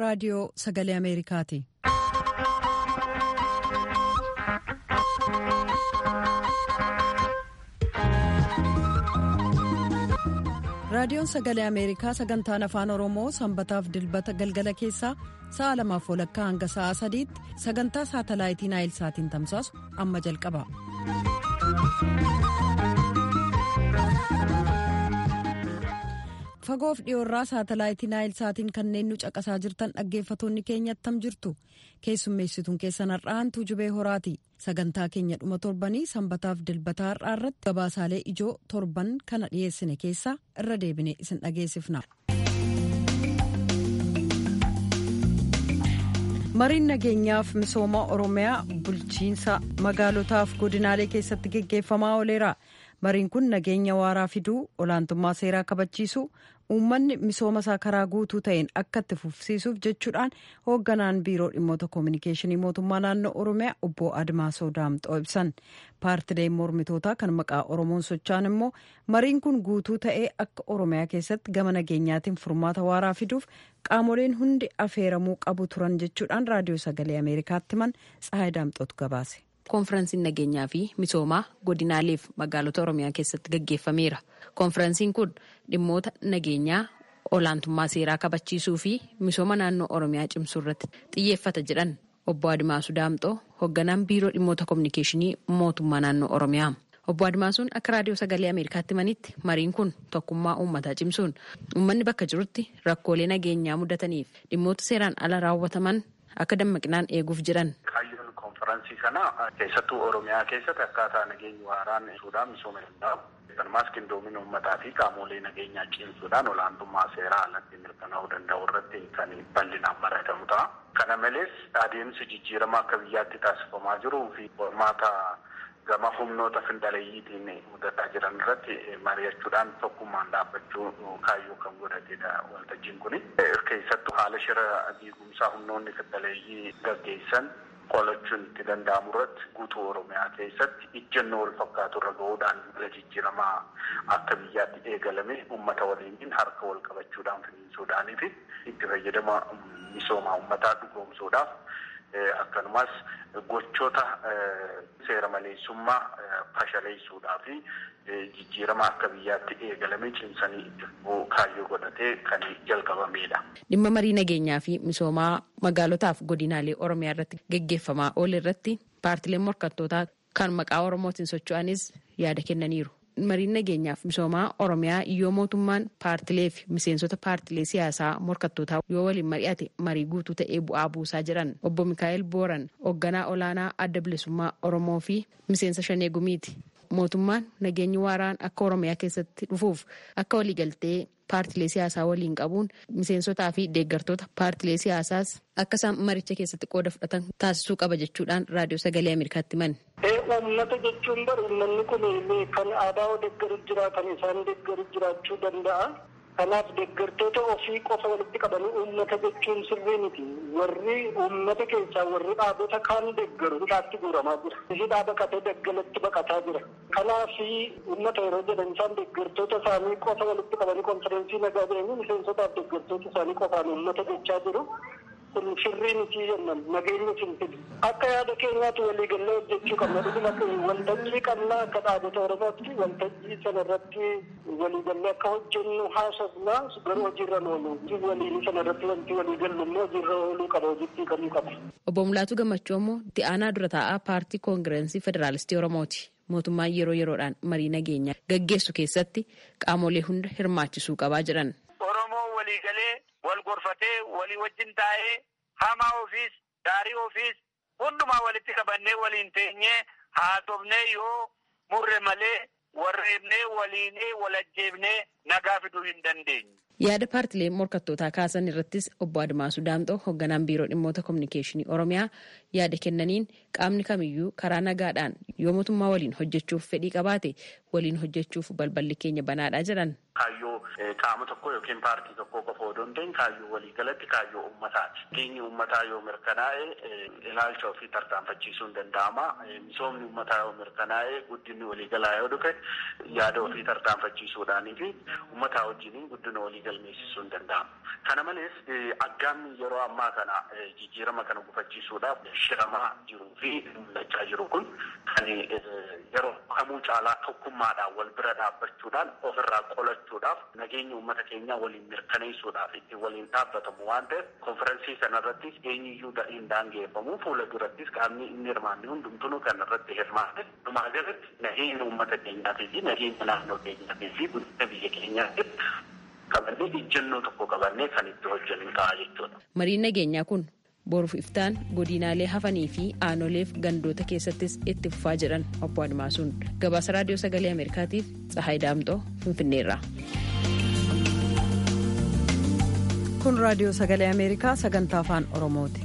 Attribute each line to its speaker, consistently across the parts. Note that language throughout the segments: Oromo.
Speaker 1: raadiyoo sagalee ameerikaati. raadiyoon sagalee ameerikaa sagantaan afaan oromoo sanbataaf dilbata galgala keessaa sa'a lamaaf walakkaa hanga sa'a sadiitti sagantaa saatalaayitii naayilsaatiin tamsaasu amma jalqaba. fagoof dhiyoorraa saatalaayitii naayilsaatiin kanneen nu caqasaa jirtan dhaggeeffatoonni keenya attam jirtu keessummeessituun keessan har'aantuu jubee horaati sagantaa keenya dhuma torbanii sanbataaf dilbataa har'aa irratti gabaasaalee ijoo torban kana dhiyeessine keessaa irra deebine isin dhageessifna. mariin nageenyaaf misooma oromiyaa bulchiinsa magaalotaaf godinaalee keessatti geggeeffamaa ooleera. mariin kun nageenya waaraa fiduu olaantummaa seeraa kabachiisuu uummanni misooma isaa karaa guutuu ta'een akka itti fufsiisuuf jechuudhaan hoogganaan biiroo dhimmoota koominikeeshinii mootummaa naannoo oromiyaa obbo admaasoo daamxoo ibsan paartileen mormitootaa kan maqaa oromoon socho'an immoo mariin kun guutuu ta'ee akka oromiyaa keessatti gama nageenyaatiin furmaata waaraa fiduuf qaamoleen hundi afeeramuu qabu turan jechuudhaan raadiyoo sagalee ameerikaatti himan tsahaay daamxootu gabaase.
Speaker 2: Koonfiransiin nageenyaa fi misoomaa godinaaleef magaalota oromiyaa keessatti gaggeeffameera. Koonfiransiin kun dhimmoota nageenyaa olaantummaa seeraa kabachiisuu fi misooma naannoo oromiyaa cimsuu irratti xiyyeeffata jedhan obbo Adimaasuu Daamxoo hoogganaan biiroo dhimmoota koominikeeshinii mootummaa naannoo oromiyaa. Obbo Adimaasuun akka raadiyoo sagalee Ameerikaatti himanitti mariin kun tokkummaa uummataa cimsuun uummanni bakka jirutti rakkoolee nageenyaa mudataniif dhimmoota seeraan ala raawwataman akka dammaqinaan eeguuf jedhan.
Speaker 3: konferansii kana keessattuu oromiyaa keessatti akkaataa nageenyi waaraan ibsuudhaan misooma danda'u akkasumas qindoomina uummataa fi qaamolee nageenyaa cimsuudhaan olaantummaa seeraa alatti mirkanaa'uu danda'u irratti kan bal'inaan baratamu ta'a. Kana malees adeemsi jijjiirama akka biyyaatti taasifamaa jiruu fi qormaata gama humnoota findaleeyyiitiin mudataa jiran irratti mari'achuudhaan tokkummaan dhaabbachuu kaayyoo kan godhatedha waltajjiin kuni. Keessattuu haala shira diigumsaa humnoonni findaleeyyii gaggeessan qolachuun itti danda'amu irratti guutuu oromiyaa keessatti ijjennoo wal fakkaatu irra gahuudhaan mala jijjiiramaa akka biyyaatti eegalame uummata waliin harka wal qabachuudhaan finiinsuudhaanii fi itti fayyadama misoomaa uummataa dhugoomsuudhaaf akkanumas gochoota seera maleessummaa fashaleessuudhaa fi jijjiirama akka biyyaatti eegalame cimsanii itti kaayyoo godhatee kan jalqabamedha.
Speaker 2: Dhimma marii nageenyaa fi misoomaa magaalotaaf godinaalee Oromiyaa irratti gaggeeffamaa oole irratti paartileen morkattootaa kan maqaa Oromootiin socho'anis yaada kennaniiru. Mariin nageenyaaf misoomaa Oromiyaa yoo mootummaan paartilee fi miseensota paartilee siyaasaa morkattootaa yoo waliin mari'ate marii guutuu ta'ee bu'aa buusaa jiran obbo Mikaa'el Booran hoogganaa olaanaa adda bilisummaa Oromoo fi miseensa Shanee Gumiiti. Mootummaan nageenyi waaraan akka Oromiyaa keessatti dhufuuf akka waliigaltee paartilee siyaasaa waliin qabuun miseensotaa fi deeggartoota paartilee siyaasaas akka isaan maricha keessatti qooda fudhatan taasisuu qaba jechuudhaan raadiyoo sagalee Ameerikaatti himan.
Speaker 4: Uummata jechuun bari uummanni kun kan aadaa deeggaru jira kan isaan deeggaru jiraachuu danda'a. Kanaaf deeggartoota ofii qofa walitti qabanii uummata jechuun sirrii miti. Warri uummata keessaa warri dhaabota kaan deeggaru hidhaatti guuramaa jira. Hidhaa baqatee daggalatti baqataa jira. Kanaaf uummata yeroo jedhan isaan deeggartoota isaanii qofa walitti qabanii konfereensii nagaa jedhanii miseensotaaf deeggartoota isaanii qofaan uummata jechaa jiru. kun sirrii miti jennan nageenya simsidu akka yaada keenyaatti waliigallee hojjechuu qabna dhuguma waltajjii qabna akka dhaabota oromootti waltajjii sana irratti waliigallee akka hojjennu haasofna garuu hojiirra oolu waliin sana irratti wanti waliigallu immoo hojiirra ooluu qaba hojiitti kamuu qaba.
Speaker 2: Obbo Mulaatu Gammachuu immoo itti aanaa dura taa'aa paartii koongireensii federaalistii Oromooti. Mootummaan yeroo yeroodhaan marii nageenyaa gaggeessu keessatti qaamolee hunda hirmaachisuu qabaa jedhan.
Speaker 5: Oromoo waliigalee wal gorfatee walii wajjin taa'ee hamaa ofiis gaarii ofiis hundumaa walitti qabannee waliin teenyee haasofnee yoo murre malee warreebnee waliinee walajjeebnee nagaa fiduu hin dandeenye.
Speaker 2: Yaada paartileen morkattootaa kaasan irrattis obbo Admaasuu Daamxoo hoogganaan biiroo dhimmoota koominikeeshinii Oromiyaa yaada kennaniin qaamni kamiyyuu karaa nagaadhaan yoo mootummaa waliin hojjechuuf fedhii qabaate waliin hojjechuuf balballi keenya banaadha jedhan.
Speaker 3: Kaayyoo qaama tokko yookiin paartii tokko qofa odoo hin ta'in kaayyoo waliigalatti kaayyoo uummataati. Keenyi uummataa yoo mirkanaa'e ilaalcha ofii tarkaanfachiisuun danda'ama. Misoomni uummataa yoo mirkanaa'e guddinni waliigalaa yoo dhufe yaada ofii tarkaanfachiisuudhaanii fi uummataa wajjin guddina walii galmeessisuu hin danda'amu. Kana malees aggaamni yeroo ammaa kana jijjiirama kana gufachiisuudhaaf shiramaa jiruu fi mul'achaa jiru kun kan yeroo kamuu caalaa tokkummaadhaan wal bira dhaabbachuudhaan ofirraa qolachuudhaaf nageenya uummata keenyaa waliin mirkaneessuudhaaf itti waliin dhaabbatamu waan ta'eef konferensii kanarratti eenyuyyuu hin daangeffamu fuula durattis qaamni inni hirmaanne hundumtuu kanarratti hirmaate dhumaa galatti nageenya uummata keenyaatii fi nageenya naannoo keenyaatii fi guddina biyya keenyaatiif qabannee ijjennoo tokko qabannee kan itti hojjennu ta'a jechuudha.
Speaker 2: Mariin nageenyaa kun boruuf iftaan godinaalee hafanii fi aanoleef gandoota keessattis itti fufaa jedhan obbo Admaasuun gabaasa raadiyoo sagalee Ameerikaatiif Tsahaay Daamxoo Finfinneerraa.
Speaker 1: Kun raadiyoo sagalee Ameerikaa sagantaa afaan Oromooti.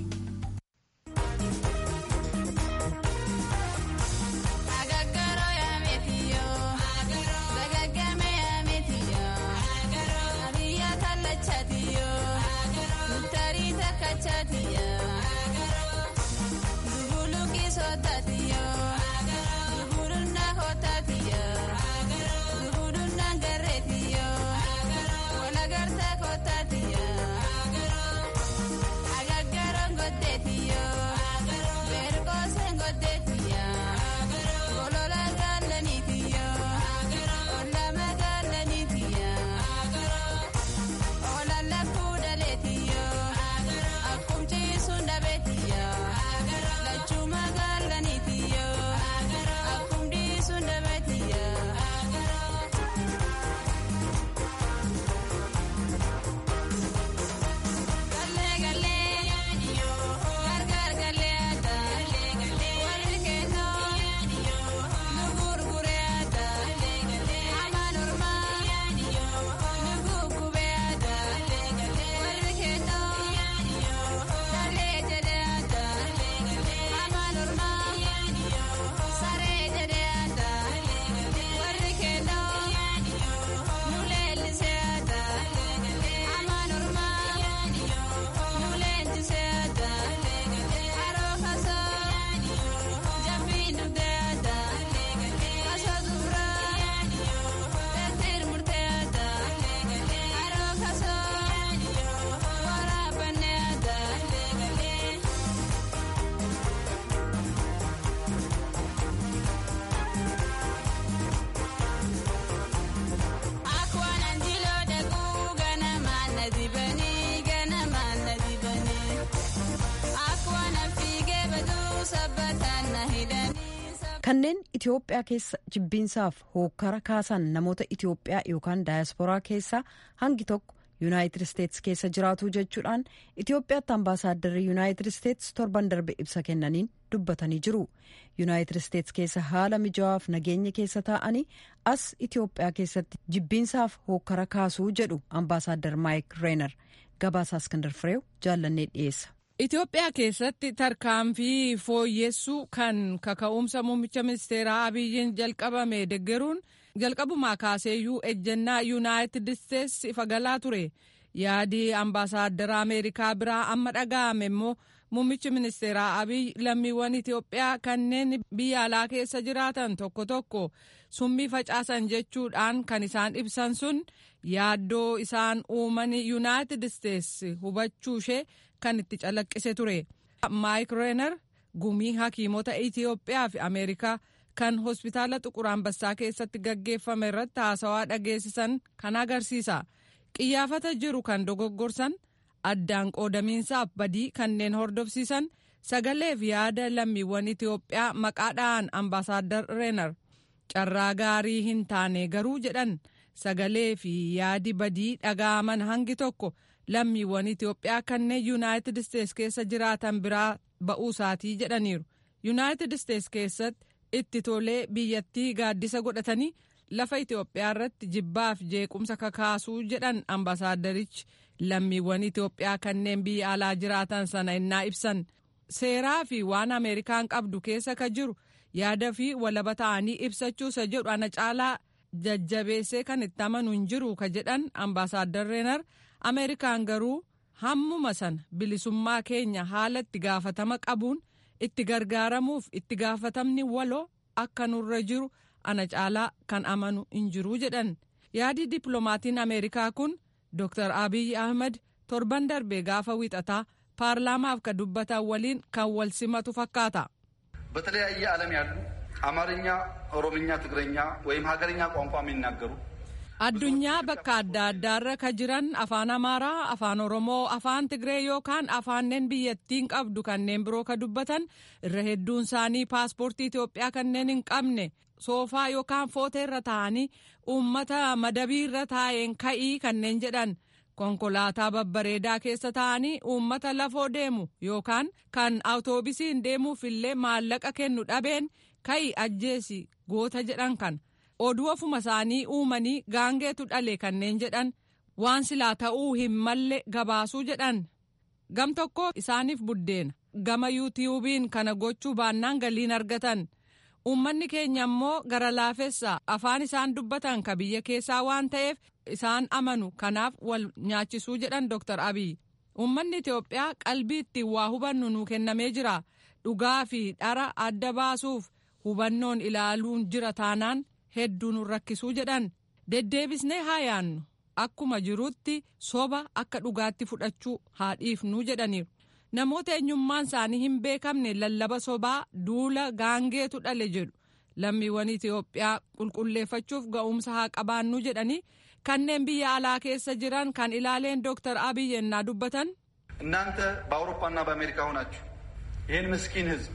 Speaker 1: kanneen itiyoophiyaa keessa jibbiinsaaf hookkara kaasan namoota itiyoophiyaa yookaan daayasporaa keessaa hangi tokko yuunaayitid isteetsi keessa jiraatu jechuudhaan itiyoophiyaatti ambaasaadarri yuunaayitid isteetsi torban darbe ibsa kennaniin dubbatanii jiru yuunaayitid isteetsi keessa haala mijawaaf nageenya keessa taa'anii as itiyoophiyaa keessatti jibbiinsaaf hookkara kaasuu jedhu ambaasaaddar maayik reenar gabaasaa iskandar fireew jaallannee dhiyeessa.
Speaker 6: Itoophiyaa keessatti tarkaanfii fooyyessuu kan kaka'umsa muummicha ministeeraa Abiyyiin jalqabame deggeruun jalqabumaa kaaseeyyuu ejjennaa yuunaayitid isteetsi ifa galaa ture yaadii ambaasaaddara ameerikaa biraa amma dhaga'ame immoo muummichi ministeeraa Abiyyi lammiiwwan Itoophiyaa kanneen biyya alaa keessa jiraatan tokko tokko summii facaasan jechuudhaan kan isaan ibsan sun yaaddoo isaan uuman yuunaayitid isteetsi hubachuu ishee kan itti calaqqise ture. Maayik Reener gumii hakiimota Itoophiyaa fi Ameerikaa kan hospitaala Xuqur Ambassaa keessatti gaggeeffame irratti haasawaa dhageessisan kan agarsiisa. Qiyyaafata jiru kan dogoggorsan addaan qoodamiinsaaf badii kanneen hordofsiisan sagaleef yaada lammiiwwan Itoophiyaa maqaadhaan ambaasaaddar Reener carraa gaarii hin taane garuu jedhan sagalee fi yaadi badii dhaga'aman hangi tokko. lammiiwwan Itoophiyaa kanneen yuunaayitid isteetsi keessa jiraatan biraa ba'uu isaatii jedhaniiru. yuunaayitid isteetsi keessatti itti tolee biyyattii gaaddisa godhatanii lafa Itoophiyaa irratti jibbaaf jeequmsa kakaasuu jedhan ambaasaaddarichi lammiiwwan Itoophiyaa kanneen biyya alaa jiraatan sana innaa ibsan. Seeraa fi waan Ameerikaan qabdu keessa ka jiru yaada fi walaba ta'anii ibsachuu isa jedhu ana caalaa jajjabeessee kan itti amanu hin jiru ka jedhan ambaasaaddar Reenar. ameerikaan garuu hammuma sana bilisummaa keenya haala itti gaafatama qabuun itti gargaaramuuf itti gaafatamni waloo akka nurra jiru ana caalaa kan amanu hin jiruu jedhan yaadi dippiloomatiin ameerikaa kun dr abiy ahmed torban darbe gaafa wiixataa paarlaamaaf ka dubbatan waliin kan wal simatu fakkaata.
Speaker 7: በተለያየ ዓለም ያሉ አማርኛ፣ ኦሮምኛ፣ ትግረኛ ወይም ሀገርኛ ቋንቋ የሚናገሩ
Speaker 6: addunyaa bakka adda addaarra ka jiran afaan amaaraa afaan oromoo afaan tigree yookaan afaanneen biyyattiin qabdu kanneen biroo ka dubbatan irra hedduun isaanii paaspoortii itiyoophiyaa kanneen hin qabne soofaa yookaan footeerra taa'anii uummata madabiirra taa'een ka'ii kanneen jedhan konkolaataa babbareedaa keessa taa'anii uummata lafoo deemu yookaan kan awutoobisiin deemuuf illee maallaqa kennu dhabeen ka'ii ajjeesi goota jedhan kan. oduu ofuma isaanii uumanii gaangeetu dhale kanneen jedhan waan silaa ta'uu hin malle gabaasuu jedhan gam tokko isaaniif buddeena gama yuutiyuubiin kana gochuu baannaan galiin argatan uummanni keenya immoo gara laafessa afaan isaan dubbatan ka biyya keessaa waan ta'eef isaan amanu kanaaf wal nyaachisuu jedhan dr abiy uummanni itiyoophiyaa qalbii ittiin waa hubannu nuu kennamee jira dhugaa fi dhara adda baasuuf hubannoon ilaaluun jira taanaan. hedduu nu rakkisuu jedhan deddeebisnee haa yaannu akkuma jirutti soba akka dhugaatti fudhachuu haa dhiifnuu jedhaniiru namoota eenyummaan isaanii hin beekamne lallaba sobaa duula gaangeetu dhale jedhu lammiiwwan itiyoophiyaa qulqulleeffachuuf ga'umsa haa qabaannuu jedhanii kanneen biyya alaa keessa jiran kan ilaaleen dooktar abiy yennaa dubbatan.
Speaker 7: እናንተ በአውሮፓና በአሜሪካ ሆናችሁ ይህን ምስኪን ህዝብ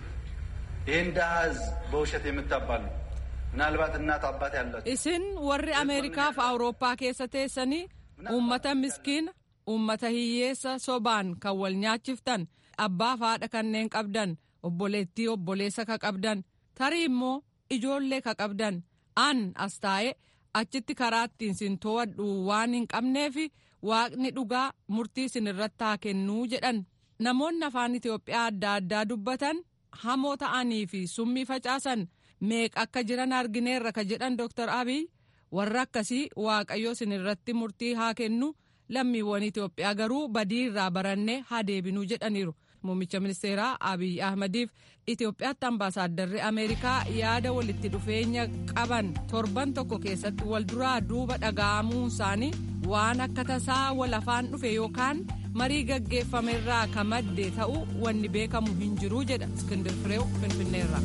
Speaker 7: ይህን ድሃ ህዝብ በውሸት የምታባሉ ምናልባት እናት አባት ያላችሁ
Speaker 6: isin warri ameerikaaf awurooppaa keessa teessanii uummata miskiina uummata hiyyeessa sobaan kan wal nyaachiftan abbaaf haadha kanneen qabdan obboleettii obboleessa ka qabdan tarii immoo ijoollee ka qabdan an as taa'e achitti karaa ittiin sin to'adhu waan hin qabneef waaqni dhugaa murtii sin irratti haa kennuu jedhan namoonni afaan itiyoophiyaa adda addaa dubbatan hamoo ta'anii fi summii facaasan meeqa akka jiran argineerra ka jedhan Dr. Abiy warra akkasii waaqayyo sin irratti murtii haa kennu lammiiwwan Itoophiyaa garuu badii irraa barannee haa deebinuu jedhaniiru. Muummicha ministeeraa Abiy Ahmadiif Itoophiyaatti ambaasaaddarri Ameerikaa yaada walitti dhufeenya qaban torban tokko keessatti wal duraa duuba dhaga'amuun isaanii waan akka tasaa wal afaan dhufe yookaan marii gaggeeffamerraa ka madde ta'uu wanni beekamu hin jiruu jedha Iskindir Fireew Finfinneerra.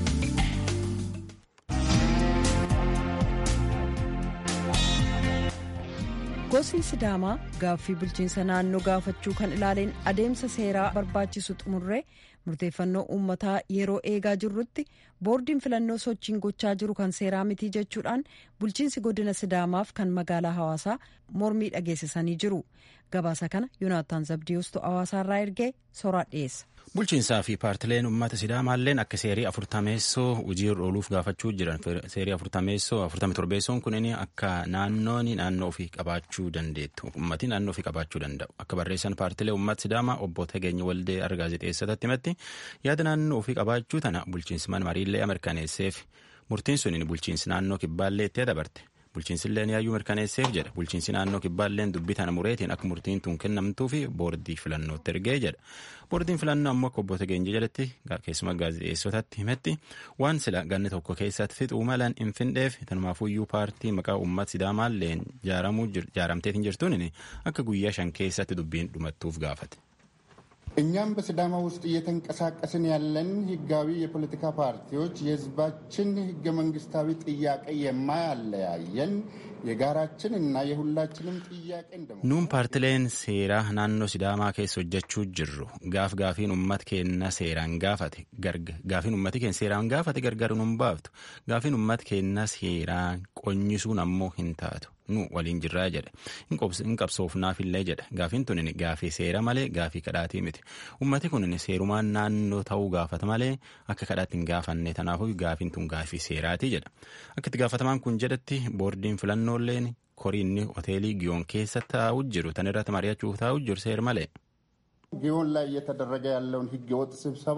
Speaker 1: Gosni Sidaamaa gaaffii bulchiinsa naannoo gaafachuu kan ilaaleen adeemsa seeraa barbaachisu xumurree murteeffannoo uummataa yeroo eegaa jirrutti boordiin filannoo sochiin gochaa jiru kan seeraa mitii jechuudhaan bulchiinsi godina Sidaamaaf kan magaalaa hawaasaa mormii dhageessisanii jiru. Gabaasa kana Yoonaataan Zabdiyoostu hawaasaarraa ergee soraa dhiyeessa.
Speaker 8: Bulchiinsaa fi paartileen uummata Sidaamaalleen akka seerii afurtameessoo hojiirra ooluuf gaafachuu jiran seerii afurtameessoo afurtami torbeessoon kunin akka naannoon naannoo ofii qabaachuu dandeettu uummatni naannoo ofii qabaachuu danda'u akka barreessan paartilee uummata Sidaamaa obbo Tageenya Waldee argaa gaazexeessatti himatti yaada naannoo ofii qabaachuu tana bulchiinsi mana mariillee mirkaneesseef murtiin sun bulchiinsi naannoo kibbaallee itti dabarte. bulchiinsilleen yaayyuu mirkaneesseef jedha bulchiinsi naannoo kibbaalleen dubbii tana mureetiin akka murtiin tun kennamtuu fi boordii filannootti ergee jedha boordiin filannoo ammoo akka obbo Tageenya jedhatti keessuma gaazexeessotatti himetti waan sila ganni tokko keessatti fixuu malan hin findheef tanumaafuyyuu paartii maqaa uummata sidaamaalleen jaaramteetiin jirtuun akka guyyaa shan keessatti dubbiin dhumattuuf gaafate.
Speaker 9: እኛም በሲዳማ ውስጥ እየተንቀሳቀስን ያለን ህጋዊ የፖለቲካ ፓርቲዎች የህዝባችን ህገ መንግስታዊ ጥያቄ የማያለያየን የጋራችን እና የሁላችንም ጥያቄ እንደመሆኑ
Speaker 8: nuun paartileen seeraa naannoo sidaamaa keessa hojjechuu jirru gaaf gaafiin ummat keenna seeraan gaafate gaafiin ummati keenya seeraan gaafate gargar nun baaftu gaafiin ummat keenna seeraan qonyisuun ammoo hin taatu nu waliin jirraa jedhe hin qabsoofnaafillee jedha gaafiin tunin gaafii seera malee gaafii kadhaatii miti ummati kunin seerumaan naannoo ta'uu gaafata malee akka kadhaatti hin gaafanne tanaafuu gaafiin tun gaafii seeraatii jedha akka itti gaafatamaan kun jedhatti boordiin filannooleen koriinni hoteelii giyoon keessa taa'u jiru tan irratti mari'achuuf taa'u jiru seer malee.
Speaker 9: ጊዮን ላይ እየተደረገ ያለውን ህገወጥ ስብሰባ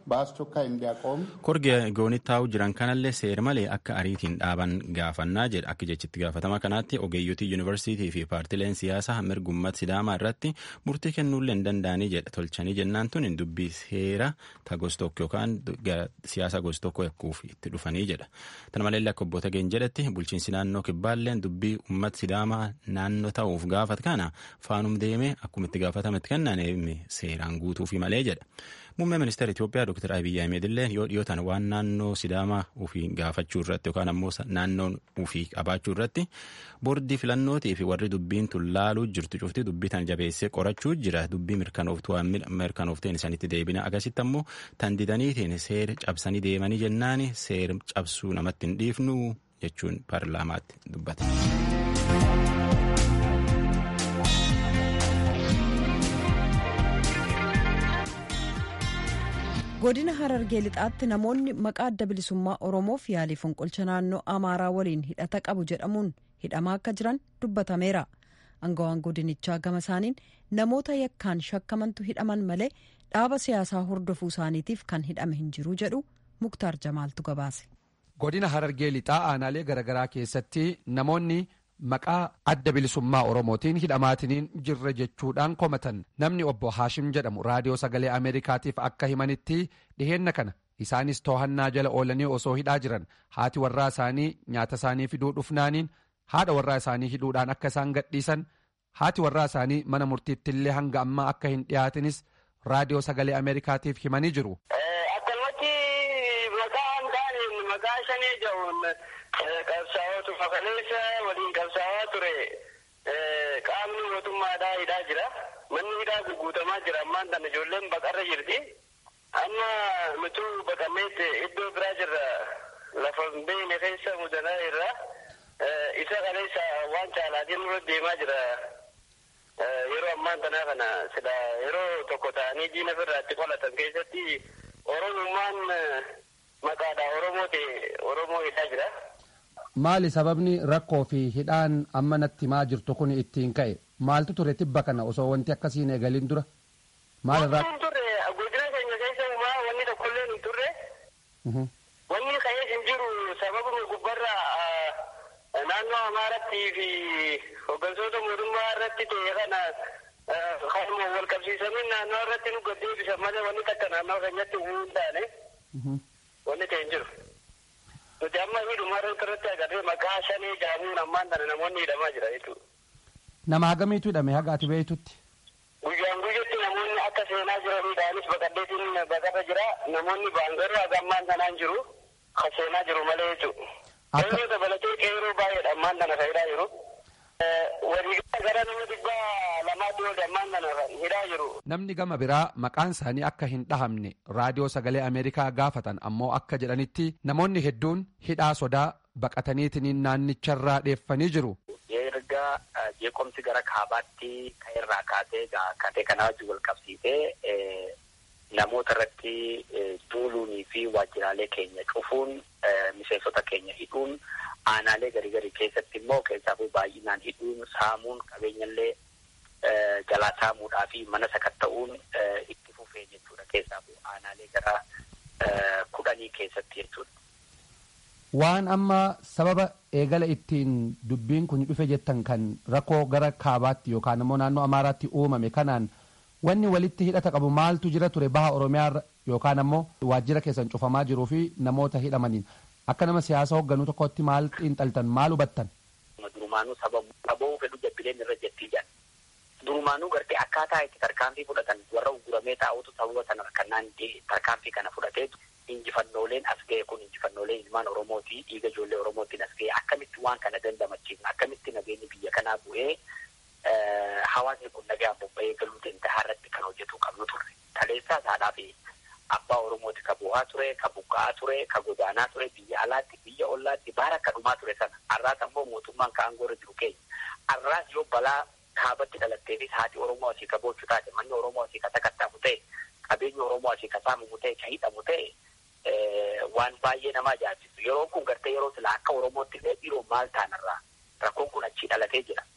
Speaker 9: በአስቸኳይ እንዲያቆም
Speaker 8: korgi goonitti taa'u jiran kanallee seer malee akka ariitiin dhaaban gaafannaa jedha akka jechitti gaafatama kanaatti ogeeyyotii yuunivarsiitii fi paartileen siyaasaa mirgummat sidaamaa irratti murtii kennuullee hin danda'anii jedha tolchanii jennaan tun dubbii seera ta gos tokko yookaan siyaasa gos tokko yakkuuf itti dhufanii jedha tana malee akka obbo Tageen jedhetti bulchiinsi naannoo kibbaalleen dubbii ummat sidaamaa naannoo ta'uuf gaafat kana faanum deemee akkuma itti gaafatametti kennan seeraan guutuufi malee jedha. Muummee ministeera Itoophiyaa Dr. Abiyyi Ahmed illee yoo dhiyootan waan naannoo Sidaamaa ofii gaafachuu irratti yookaan ammoo naannoon ofii qabaachuu irratti boordii filannootii fi warri dubbiin tun laaluu jirtu cufti dubbii tan jabeessee qorachuu jira dubbii mirkanooftuu mirkanoofteen isaanitti deebina akkasitti ammoo tan didaniitiin seera cabsanii deemanii jennaan seera cabsuu namatti hin dhiifnu jechuun paarlaamaatti dubbate.
Speaker 1: godina harargee lixaatti namoonni maqaa adda bilisummaa oromoof yaalii fonqolcha naannoo amaaraa waliin hidhata qabu jedhamuun hidhamaa akka jiran dubbatameera angawaan godinichaa gama isaaniin namoota yakkaan shakkamantu hidhaman malee dhaaba siyaasaa hordofuu isaaniitiif kan hidhame hin jiru jedhu muktaar jamaaltu gabaase.
Speaker 10: godina harargee lixaa aanaalee garaagaraa keessatti namoonni maqaa adda bilisummaa oromootiin hidhamaatiniin jirra jechuudhaan komatan namni obbo haashim jedhamu raadiyoo sagalee ameerikaatiif akka himanitti dhiheenna kana isaanis toohannaa jala oolanii osoo hidhaa jiran haati warraa isaanii nyaata isaanii fiduu dhufnaaniin haadha warraa isaanii hidhuudhaan akka isaan gadhiisan haati warraa isaanii mana murtiittillee hanga ammaa akka hin dhiyaatinis raadiyoo sagalee ameerikaatiif himanii jiru.
Speaker 4: akkanumatti maqaa hin taane maqaa shanee jedhuun qabsaa'ootu fakaleessa waliin qabsaa'aa ture qaamni mootummaadhaa hidhaa jira manni hidhaa gugguutamaa jira ammaan tana ijoolleen baqarra jirti amma nutuu baqameet iddoo biraa jirra lafa hin beekne keessa mudanaa irra isa kaleessa waan caalaatiin nurra deemaa jira yeroo ammaan tanaa kana sila yeroo tokko ta'anii diina irraatti qolatan keessatti oromummaan maqaadha oromoo ta'e oromoo hidhaa jira.
Speaker 10: maali sababni rakkoo fi hidhaan amma natti maa jirtu kun ittiin ka'e maaltu ture tibba kana osoo wanti akkasiin eegaliin dura maal irraa
Speaker 4: Wanti hin turre godina keenya keessa uumaa wanni tokkollee hin turre wanni ka'ee hin jiru sababuma gubbarra naannoo amaaratti fi hooggantoota mootummaa irratti ta'e kana kanuma wal qabsiisanii naannoo irratti nu gaddeebisan malee wanni takka naannoo keenyatti uumuu hin taane wanni ta'e hin jiru. Nuti amma hidhuma irratti agarree maqaa shanii jaamuun ammaan tana namoonni hidhamaa jira jechuudha.
Speaker 10: nama hagamiitu hidhame haga ati beeytutti
Speaker 4: Guyyaan guyyatti namoonni akka seenaa jiranidhaanis baqaddeetiin baqarra jira namoonni baangaruu haga ammaan tanaan jiru ka seenaa jiru malee jechuudha.
Speaker 10: Akka-
Speaker 4: Qeerroo dabalatee qeerroo baay'eedha ammaan tana fayidaa jiru. Waliigala gara nama dhibba lamaatti ol ammaan tana hidhaa jiru.
Speaker 10: namni gama biraa maqaan isaanii akka hin dhahamne raadiyoo sagalee ameerikaa gaafatan ammoo akka jedhanitti namoonni hedduun hidhaa sodaa baqataniitiniin naannicharraa dheeffanii jiru
Speaker 11: erga jeeqomsi gara kaabaatti kan irraa kaasee kaatee kana wajjin wal qabsiisee namoota irratti duuluunii fi waajjiraalee keenya cufuun miseensota keenya hidhuun aanaalee garii garii keessatti immoo keessaafuu baay'inaan hidhuun saamuun qabeenyallee jalaa saamuudhaa fi mana sakatta'uun itti fufee jechuudha keessaafuu aanaalee gara kudhanii keessatti jechuudha.
Speaker 10: waan amma sababa eegala ittiin dubbiin kun dhufe jettan kan rakkoo gara kaabaatti yookaan immoo naannoo amaaraatti uumame kanaan wanni walitti hidhata qabu maaltu jira ture baha oromiyaa irra yookaan ammoo waajjira keessan cufamaa jiruu fi namoota hidhamaniin akka nama siyaasa hoogganuu tokkotti maal xiinxaltan maal hubattan
Speaker 11: durumaanuu sababa dhaboo fedhu jabbileen irra jettii jedhan durumaanuu gartee akkaataa itti tarkaanfii fudhatan warra uguramee taa'utu sababa sana kannaan tarkaanfii kana fudhateetu injifannooleen as ga'e kun injifannoolee ilmaan oromooti dhiiga ijoollee oromootiin as ga'e akkamitti waan kana dandamachiifna akkamitti nageenyi biyya kanaa bu'ee hawaasni kun nagaan bobba'ee galuu danda'a irratti kan hojjetu qabnu turre taleessaa haadhaa fi abbaa oromooti ka bu'aa ture ka buqqa'aa ture ka godaanaa ture biyya alaatti biyya ollaatti baara akka dhumaa ture sana har'aas ammoo mootummaan ka aangoorra jiru keenya har'aas yoo balaa kaabatti dhalatteefis haati oromoo asii ka boochu taate manni oromoo asii ka sakattamu ta'e qabeenyi oromoo asii ka saamamu ta'e ka hidhamu ta'e waan baay'ee nama ajaa'ibu yeroon kun gartee yeroo sila akka oromootti illee dhiiroo maal taanarraa rakkoon kun achii dhalatee jira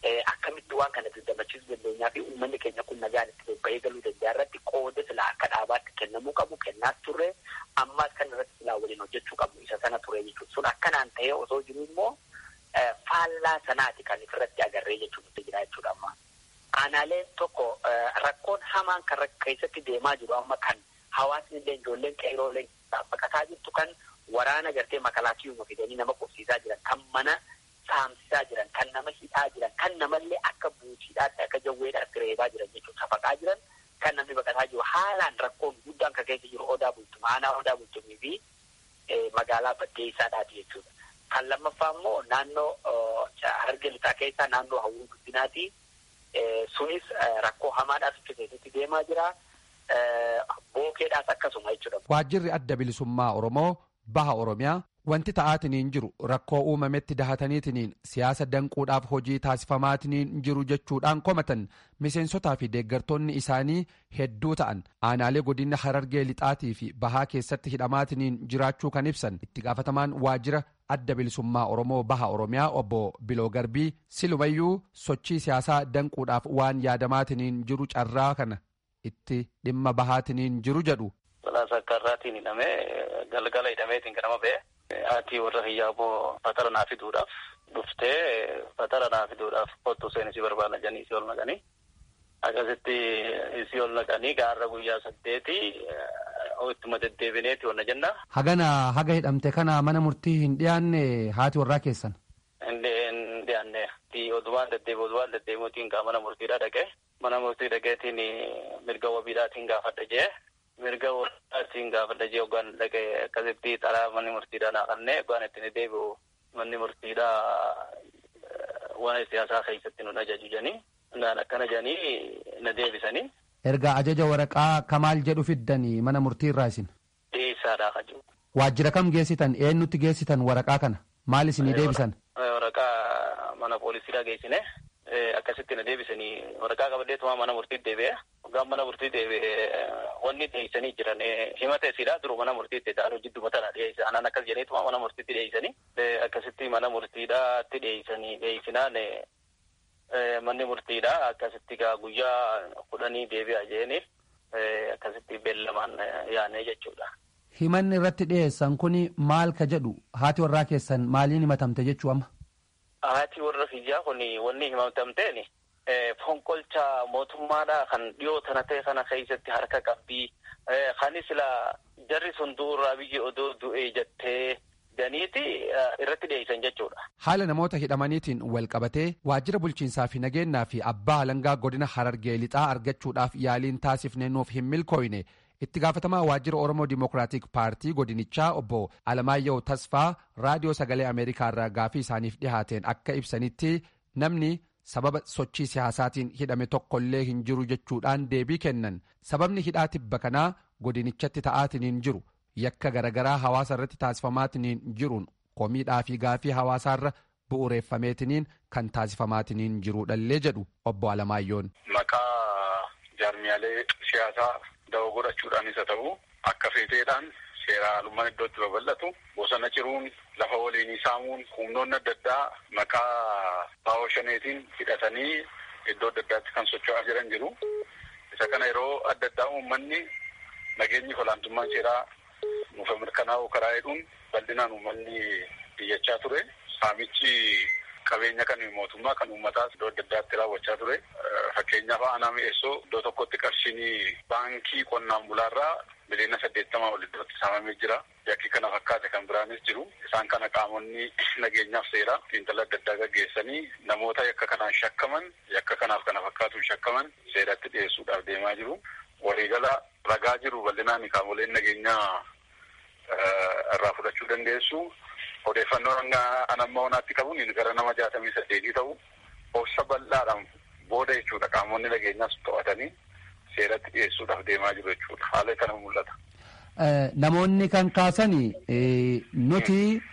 Speaker 11: akkamitti waan kana dandamachiisuu dandeenyaa fi uummanni keenya kun nagaan itti bobba'ee galuu danda'a irratti qooda silaa akka dhaabaatti kennamuu qabu kennaas turre ammaas kan irratti silaa waliin hojjechuu qabu isa sana ture jechuudha. Sun akkanaan ta'ee osoo jiru immoo faallaa sanaati kan ofirratti agarree jechuudha jira jechuudha amma. Aanaaleen tokko rakkoon hamaan kan keessatti deemaa jiru amma kan hawaasni illee ijoolleen qeerooleen baqataa jirtu kan waraana gartee makalaakiyuma fidanii nama qubsiisaa jiran kan mana saamsisaa jiran kan nama hidhaa jiran kan namallee akka buutiidhaatti akka jawweedhaatti reebaa jiran jechuudha safaqaa jiran kan namni baqataa jiru haalaan rakkoon guddaan kan keessa jiru odaa bultuma aanaa odaa bultumii fi magaalaa baddeessaadhaati jechuudha. Kan lammaffaa immoo naannoo hararge lixaa keessaa naannoo hawwii guddinaati. Sunis rakkoo hamaadhaas itti keessatti deemaa jira. Bookeedhaas akkasuma jechuudha.
Speaker 10: Waajjirri adda bilisummaa Oromoo baha Oromiyaa wanti ta'aatiniin jiru rakkoo uumametti dahataniitiniin siyaasa danquudhaaf hojii taasifamaatiniin jiru jechuudhaan komatan miseensotaa fi deeggartoonni isaanii hedduu ta'an aanaalee godina harargee lixaatii fi bahaa keessatti hidhamaatiniin jiraachuu kan ibsan itti gaafatamaan waajjira adda bilisummaa oromoo baha oromiyaa obbo biloo garbii silumayyuu sochii siyaasaa danquudhaaf waan yaadamaatiniin jiru carraa kana itti dhimma bahaatiniin jiru jedhu.
Speaker 12: Balaasa akka irraatiin hidhamee galgala hidhameetiin ganama ba'e. Haati warra hiyyaaboo fatara naa fiduudhaaf dhuftee fatara naa fiduudhaaf kottu isheen isii barbaada jedhanii isii ol naqanii akkasitti isii ol naqanii gaarra guyyaa saddeeti ittuma deddeebineeti onna jenna.
Speaker 10: Hagana haga hidhamte kana mana murtii hin dhiyaanne haati warraa keessan.
Speaker 12: Hin dhiyaanne odumaan deddeebi odumaan deddeebiitiin gaa mana murtiidhaa dhaqee mana murtii dhaqeetiin mirga wabiidhaatiin gaafadha jee. mirga warraatiin gaafadha jee hoggaan dhaqee akkasitti xalaa manni murtiidhaa naa kannee hoggaan ittiin deebi'u manni murtiidhaa waan siyaasaa keessatti nu ajaju jedhanii naan akkana jedhanii na deebisanii.
Speaker 10: Ergaa ajaja waraqaa kamaal jedhu fiddanii mana murtii irraa isin.
Speaker 12: Dhiyeessaadhaa kan jiru.
Speaker 10: Waajjira kam geessitan eenyutti geessitan waraqaa kana maal isinii deebisan?
Speaker 12: Waraqaa mana poolisiidhaa geessine akkasitti na deebisanii waraqaa qabadheetuma mana murtiitti deebi'e. Hoggaan mana murtii deebi'e wanni dhiyeessanii jiran himata isiidhaa duru mana murtiitti ta'an jidduma tana dhiyeessa anaan akkas jedheetuma mana murtiitti dhiyeessanii akkasitti mana murtiidhaatti dhiyeessanii dhiyeessinaan manni murtiidhaa akkasitti gaa guyyaa kudhanii deebi'a jeeni akkasitti beellamaan yaanee jechuudha.
Speaker 10: Himanni irratti dhiyeessan kuni maal ka jedhu haati warraa keessan maaliin himatamte jechuu amma?
Speaker 12: Haati warra kiyyaa kun wanni himatamteeni. fonqolcha mootummaadha kan dhiyoo tana ta'e kana keessatti harka qabdi. Kanis la jarri sun du'urraa biyya odoo du'ee jettee ganiiti irratti dhiyeessan jechuudha.
Speaker 10: Haala namoota hidhamaniitiin wal qabatee waajjira bulchiinsaa fi nageenyaa fi abbaa alangaa godina harargee lixaa argachuudhaaf yaaliin taasifne nuuf hin milkooyne itti gaafatamaa waajjira oromoo dimokiraatik paartii godinichaa obbo Alamaayyoo Tasfaa raadiyoo sagalee ameerikaa irraa gaafii isaaniif dhihaateen akka ibsanitti namni sababa sochii siyaasaatiin hidhame tokkollee hin jiru jechuudhaan deebii kennan sababni hidhaa tibba kanaa godinichatti ta'aatiniin jiru yakka garagaraa hawaasa irratti taasifamaatiniin jiruun komiidhaa fi gaafii hawaasaarra bu'uureeffameetiniin kan taasifamaatiniin jiruudhallee jedhu obbo Alamaayyoon.
Speaker 3: Maqaa jaarmiyaalee siyaasaa da'oo godhachuudhaanis haa ta'u akka feeteedhaan seera alummaan iddootti babal'atu bosona ciruun lafa waliinii saamuun humnoonni adda addaa maqaa baa'oo shaneetiin hidhatanii iddoo adda addaatti kan socho'aa jiran jiru. Isa kana yeroo adda addaa uummanni nageenyi olaantummaan seeraa nuuf mirkanaa'u karaa jedhuun bal'inaan uummanni biyyachaa ture. Saamichi qabeenya kan mootummaa kan uummataas iddoo adda addaatti raawwachaa ture. Fakkeenyaaf aanaa mi'eessoo iddoo tokkotti qarshiin baankii qonnaan bulaarraa miliyoona saddeettamaa ol iddootti saamamee jira. Yakki kana fakkaate kan biraanis jiru. Isaan kana qaamonni nageenyaaf seeraa xiinxala adda addaa gaggeessanii namoota yakka kanaan shakkaman yakka kanaaf kana fakkaatuun shakkaman seeratti dhiyeessuudhaaf deemaa jiru. Waliigala ragaa jiru bal'inaan qaamoleen nageenyaa irraa fudhachuu dandeessu. Odeeffannoon anamma honaatti qabuun gara nama jaatamii saddeetii ta'u obsa bal'aadhaan booda jechuudha qaamonni nageenyaas to'atanii seeratti dhiyeessuudhaaf deemaa jiru jechuudha. Haala kana mul'ata.
Speaker 10: Namoonni kan kaasani nuti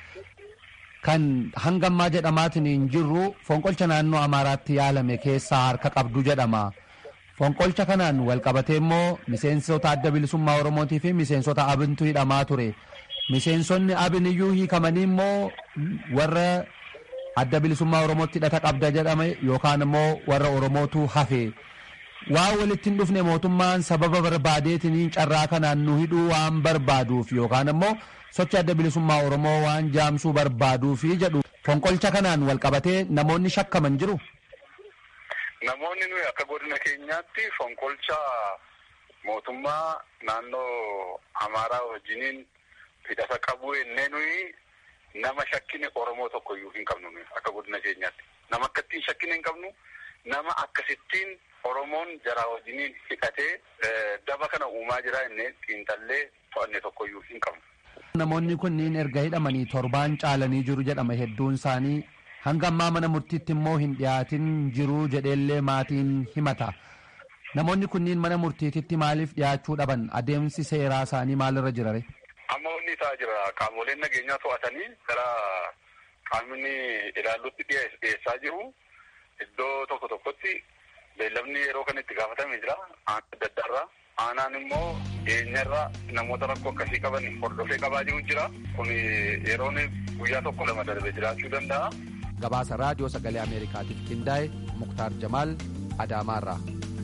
Speaker 10: kan hangammaa jedhamaatiin hin jirru fonqolcha naannoo Amaaraatti yaalame keessaa harka qabdu jedhama. Fonqolcha kanaan wal qabatee immoo miseensota adda bilisummaa Oromootii fi miseensota abintu hidhamaa ture. Miseensonni abin iyyuu hiikamanii immoo warra adda bilisummaa oromootti hidhata qabda jedhame yookaan immoo warra oromootu hafe waan walitti hin dhufne mootummaan sababa barbaadeetiin carraa kanaan nu hidhuu waan barbaaduuf yookaan immoo sochi adda bilisummaa oromoo waan jaamsuu barbaaduuf jedhu fonqolcha kanaan wal qabatee namoonni shakkaman jiru.
Speaker 3: Namoonni nuyi akka godina keenyaatti fonqolcha mootummaa naannoo Amaaraa wajjiniin hidhata qabu ennee nuyi nama shakkine Oromoo tokko iyyuu hin qabnu nuyi akka godina keenyaatti. Nama akkattiin shakkine hin qabnu nama akkasittiin Oromoon jaraa wajjiniin hidhatee daba kana uumaa jira ennee xiinxallee to'anne tokko iyyuu hin qabnu.
Speaker 10: Namoonni kunniin erga hidhamanii torbaan caalanii jiru jedhama hedduun isaanii hanga ammaa mana murtiitti immoo hin dhiyaatin jiru jedheellee maatiin himata. Namoonni kunniin mana murtiititti maaliif dhiyaachuu dhaban adeemsi seeraa isaanii maalirra jirare?
Speaker 3: Amma wanni ta'aa jira qaamoleen nageenyaa to'atanii gara qaamni ilaallutti dhiyeessaa jiru. Iddoo tokko tokkotti beellamni yeroo kan itti gaafatame jira. Aanaa adda addaarraa. Aanaan immoo dhiyeenyarraa namoota rakkoo akkasii qaban hordofee qabaa jiru jira. Kun yeroon guyyaa tokko lama darbe jiraachuu danda'a.
Speaker 10: Gabaasa raadiyoo sagalee Ameerikaatiif qindaa'e Muktaar Jamaal Adaamaarraa.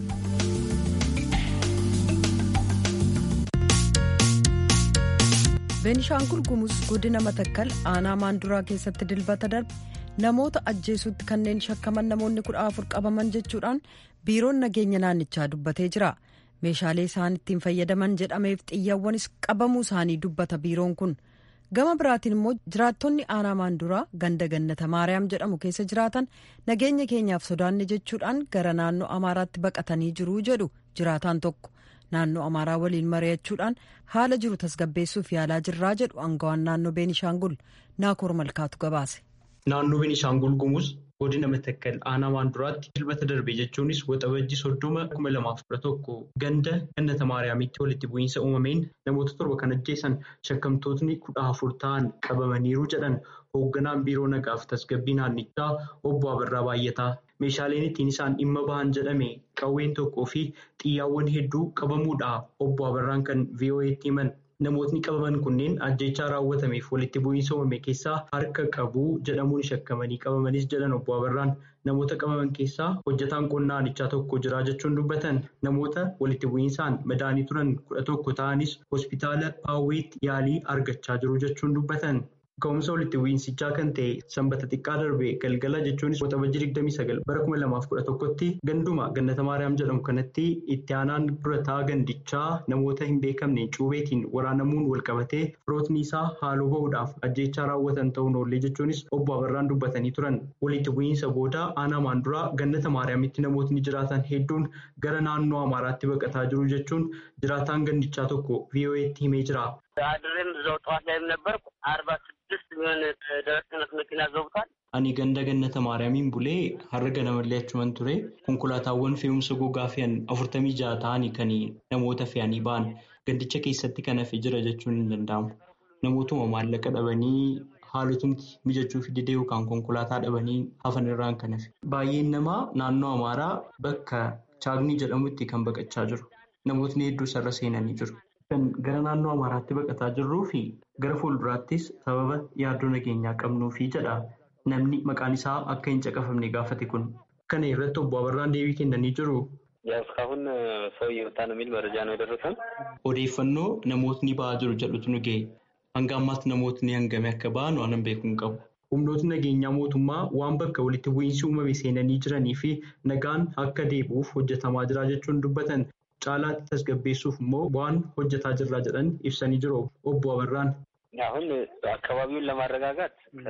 Speaker 1: beenishaangul gumuz godina matakkal aanaa maanduraa keessatti dilbata darbe namoota ajjeesuutti kanneen shakkaman namoonni kudha afur qabaman jechuudhaan biiroon nageenya naannichaa dubbatee jira meeshaalee isaan ittiin fayyadaman jedhameef xiyyawwanis qabamuu isaanii dubbata biiroon kun gama biraatiin immoo jiraattonni aanaa maanduraa ganda gannata maariyaam jedhamu keessa jiraatan nageenya keenyaaf sodaanne jechuudhaan gara naannoo amaaraatti baqatanii jiruu jedhu jiraataan tokko. naannoo amaaraa waliin mari'achuudhaan haala jiru tasgabbeessuuf yaalaa jirraa jedhu angawaan naannoo beenishaangul naakoor malkaatu gabaase.
Speaker 13: naannoo beenishaangul gumuz godina matakkal aanaa maanduraatti dilbata darbe jechuunis waxabajji soddoma kuma lamaaf kudha tokko ganda gannata maariyaamitti walitti bu'iinsa uumameen namoota torba kan ajjeesan shakkamtootni kudha afur ta'an qabamaniiru jedhan hoogganaan biiroo nagaaf tasgabbii naannichaa obbo Abirraa Baay'ataa. meeshaaleen ittiin isaan dhimma bahan jedhame qawween tokkoo fi xiyyaawwan hedduu qabamuudha obbo Abirraan kan VOA'tti himan namootni qabaman kunneen ajjechaa raawwatameef walitti bu'iinsa uumame keessaa harka qabu jedhamuun shakkamanii qabamanis jedhan obbo Abirraan namoota qabaman keessaa hojjetaan qonnaa aanichaa tokko jira jechuun dubbatan namoota walitti bu'iinsaan madaanii turan kudha tokko ta'anis hospitaala paawweetti yaalii argachaa jiru jechuun dubbatan. Ka'umsa walitti bu'iinsichaa kan ta'e sanbata xiqqaa darbe galgala jechuunis waxabajji 29 bara 2011tti ganduma gannata maariyaam jedhamu kanatti itti aanaan durataa gandichaa namoota hin beekamne cuubeetiin waraanamuun walqabatee firootni isaa haaloo bahuudhaaf ajjechaa raawwatan ta'uun oollee jechuunis obbo Abarraan dubbatanii turan walitti bu'iinsa booda aanaa maanduraa gannata maariyaamitti namootni jiraatan hedduun gara naannoo amaaraatti baqataa jiru jechuun jiraataan gandichaa tokko VOA'tti himee jira.
Speaker 14: አድሬም እዛው ጠዋት ላይም ነበርኩ አርባ ስድስት የሚሆን ደረቅ ጭነት መኪና ዘውቷል።
Speaker 13: Ani ganda gannata maariyaamiin bulee har'a ganamallee achuman ture konkolaataawwan fe'umsa gogaa fe'an afurtamii ja'a ta'anii kan namoota fe'anii ba'an gandicha keessatti kan hafe jira jechuun hin danda'amu. Namootuma maallaqa dhabanii haalotumti mijachuuf didee yookaan konkolaataa dhabanii hafan irraan kan hafe. Baay'een namaa naannoo Amaaraa bakka Chaagni jedhamutti kan baqachaa jiru. Namootni hedduu sarara seenanii jiru. Kan gara naannoo Amaaraatti baqataa jirruu fi gara fuulduraattis sababa yaaddoo nageenyaa qabnuufi jedha namni maqaan isaa akka hin caqafamne gaafate kun. Kana irratti obbo Abarraan deebii kennanii jiru.
Speaker 14: እስካሁን ሰው እየወጣ ነው የሚል መረጃ ነው የደረሰን።
Speaker 13: Odeeffannoo namootni ba'aa jiru jedhutu nu ga'e. Hanga ammaatti namootni hangame akka ba'an waan beekuu hin qabu. Humnootni nageenyaa mootummaa waan bakka walitti bu'iinsi uumame seenanii jiranii fi nagaan akka deebi'uuf hojjetamaa jira jechuun dubbatan. caalaatti tasgabbeessuuf immoo waan hojjetaa jirra jedhan ibsanii jiru obbo Abarraan.
Speaker 14: አሁን አካባቢውን ለማረጋጋት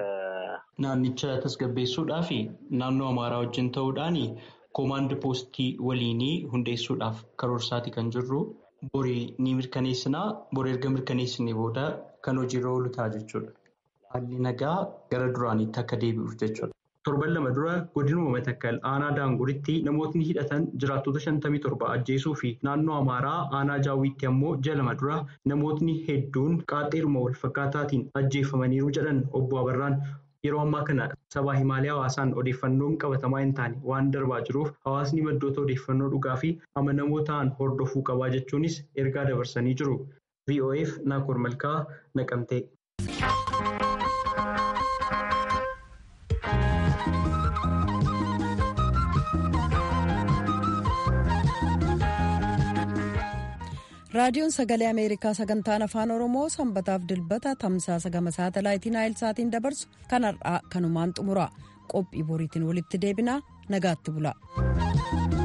Speaker 13: Naannicha tasgabbeessuudhaa fi naannoo Amaaraa wajjin ta'uudhaan koomaand poostii waliinii hundeessuudhaaf karoorsaati kan jirru. Borii ni mirkaneessinaa. Borii erga mirkaneessinee booda kan hojiirra oolu ta'a jechuudha. Haalli nagaa gara duraaniitti akka deebi'uuf jechuudha. Torban lama dura godinuma matakkal aanaa daanguritti namootni hidhatan jiraattota shantamii torba ajjeesuu fi naannoo amaaraa aanaa jaawwiitti ammoo ji'a lama dura namootni hedduun qaaxxeeruma wal fakkaataatiin ajjeefamaniiru jedhan obbo Abarraan. Yeroo ammaa kana sabaa himaalee hawaasaan odeeffannoon qabatamaa hin taane waan darbaa jiruuf hawaasni maddoota odeeffannoo dhugaa fi amanamoo ta'an hordofuu qabaa jechuunis ergaa dabarsanii jiru. VOF Naakoor Malkaa Naqamtee.
Speaker 1: raadiyoon sagalee ameerikaa sagantaan afaan oromoo sanbataaf dilbata tamsaasa gama saatalaayitii naayilsaatiin dabarsu kan har'aa kanumaan xumura qophii boriitiin walitti deebinaa nagaatti bula.